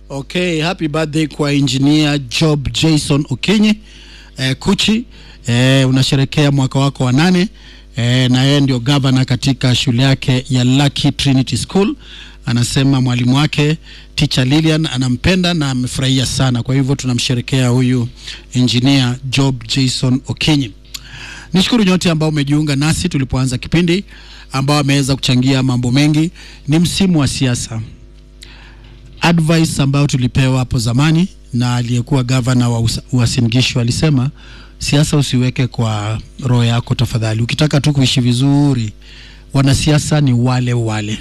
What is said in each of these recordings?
Okay, happy birthday kwa engineer Job Jason Okinyi eh, Kuchi eh, unasherekea mwaka wako wa nane eh, na yeye ndio governor katika shule yake ya Lucky Trinity School. Anasema mwalimu wake teacher Lilian anampenda na amefurahia sana, kwa hivyo tunamsherekea huyu engineer Job Jason Okinyi. Nishukuru nyote ambao umejiunga nasi tulipoanza kipindi, ambao wameweza kuchangia mambo mengi. Ni msimu wa siasa advice ambayo tulipewa hapo zamani na aliyekuwa gavana wa Usa- Uasin Gishu alisema, siasa usiweke kwa roho yako tafadhali. Ukitaka tu kuishi vizuri, wanasiasa ni wale wale.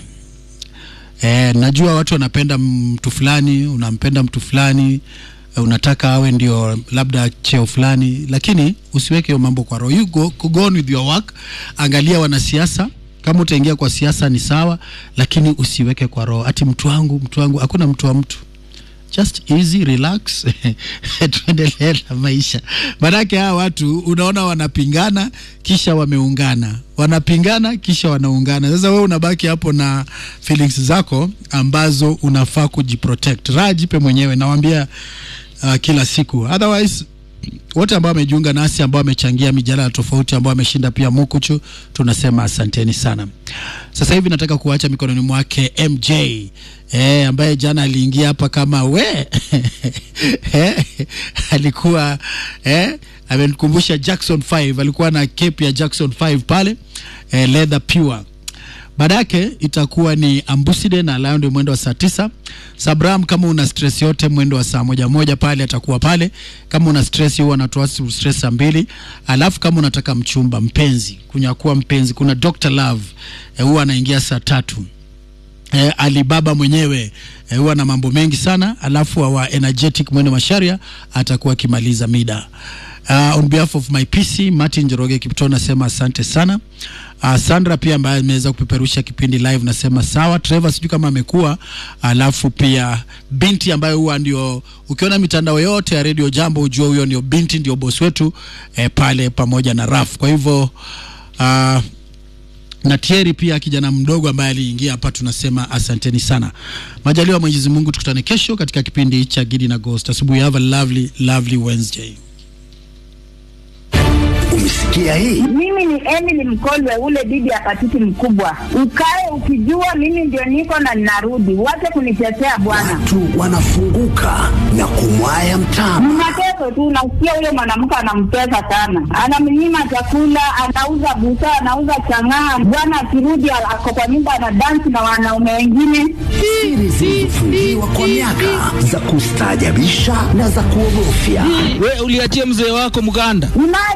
E, najua watu wanapenda mtu fulani, unampenda mtu fulani eh, unataka awe ndio labda cheo fulani, lakini usiweke hiyo mambo kwa roho. You go, go on with your work. Angalia wanasiasa kama utaingia kwa siasa ni sawa, lakini usiweke kwa roho ati mtu wangu, mtu wangu. Hakuna mtu wa mtu, just easy relax, tuendelee na maisha. Maanake hawa watu unaona wanapingana kisha wameungana, wanapingana kisha wanaungana. Sasa wewe unabaki hapo na feelings zako ambazo unafaa kujiprotect. Raha jipe mwenyewe, nawambia uh, kila siku otherwise wote ambao wamejiunga nasi ambao wamechangia mijadala tofauti ambao wameshinda pia mukuchu tunasema asanteni sana sasa hivi nataka kuacha mikononi mwake mj e, ambaye jana aliingia hapa kama we e, alikuwa e, amenikumbusha jackson 5 alikuwa na cape ya jackson 5 pale e, leather pure baada yake itakuwa ni ambuside na lion ndio mwendo wa saa tisa sabram kama una stress yote mwendo wa saa moja moja pale atakuwa pale kama una stress huwa anatoa stress saa mbili alafu kama unataka mchumba mpenzi kunyakua mpenzi kuna dr love eh, huwa anaingia saa tatu eh, Alibaba mwenyewe eh, huwa na mambo mengi sana, alafu wa energetic mwendo masharia atakuwa akimaliza mida. Uh, on behalf of my PC Martin Njoroge Kipto nasema asante sana. Uh, Sandra pia ambaye ameweza kupeperusha kipindi live nasema sawa. Trevor sijui kama amekuwa, alafu pia binti ambaye huwa ndio ukiona mitandao yote ya Radio Jambo ujue huyo ndio binti ndio boss wetu eh, pale pamoja na Raf. Kwa hivyo uh, na Thierry pia kijana mdogo ambaye aliingia hapa, tunasema asanteni sana. Majaliwa ya Mwenyezi Mungu, tukutane kesho katika kipindi cha Gidi na Ghost. Asubuhi, have a lovely lovely Wednesday. Umesikia hii? Mimi ni Emily Mkolwe, ule bibi apatiti mkubwa. Ukae ukijua mimi ndio niko na ninarudi, wache kunitetea bwana. Watu wanafunguka na kumwaya mtama. Mnateso tu, nasikia huyo mwanamke anamtesa sana, anamnyima chakula, anauza busaa, anauza chang'aa. Bwana akirudi ako kwa nyumba anadansi na wanaume wengine. Siri zilizofungiwa kwa miaka za kustaajabisha na za kuogofya. we uliachia mzee wako mganda Unaye